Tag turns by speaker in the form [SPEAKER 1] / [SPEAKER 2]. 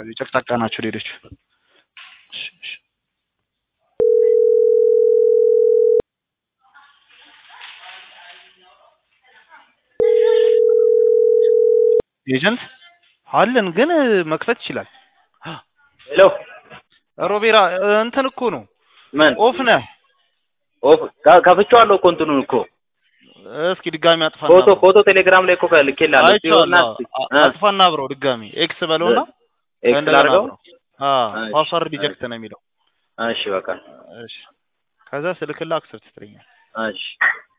[SPEAKER 1] ጨቅጫቃ ናቸው ሌሎች። እሺ፣ እሺ። ኤጀንት አለን ግን መክፈት ይችላል።
[SPEAKER 2] ሄሎ
[SPEAKER 1] ሮቤራ እንትን እኮ ነው
[SPEAKER 2] ምን
[SPEAKER 1] ኦፍ ነህ።
[SPEAKER 2] ኦፍ ካ- ከፍቼዋለሁ እኮ እንትኑን እኮ
[SPEAKER 1] እስኪ ድጋሚ አጥፋና
[SPEAKER 2] ፎቶ
[SPEAKER 1] አብረው።
[SPEAKER 2] ፎቶ ቴሌግራም ላይ እኮ ልኬልሃለሁ። ሲሆንና
[SPEAKER 1] አይቼዋለሁ። አ- አጥፋና አብረው ድጋሚ ኤክስ በለውና
[SPEAKER 2] ኤክስ
[SPEAKER 1] እንደገና
[SPEAKER 2] ላድርገው።
[SPEAKER 1] አብረው። አዎ
[SPEAKER 2] እሺ፣
[SPEAKER 1] ፓስዋርድ ሪጀክት ነው የሚለው።
[SPEAKER 2] እሺ በቃ
[SPEAKER 1] እሺ ከዛ ስልክላ አክሰፕት ትለኛል።
[SPEAKER 2] እሺ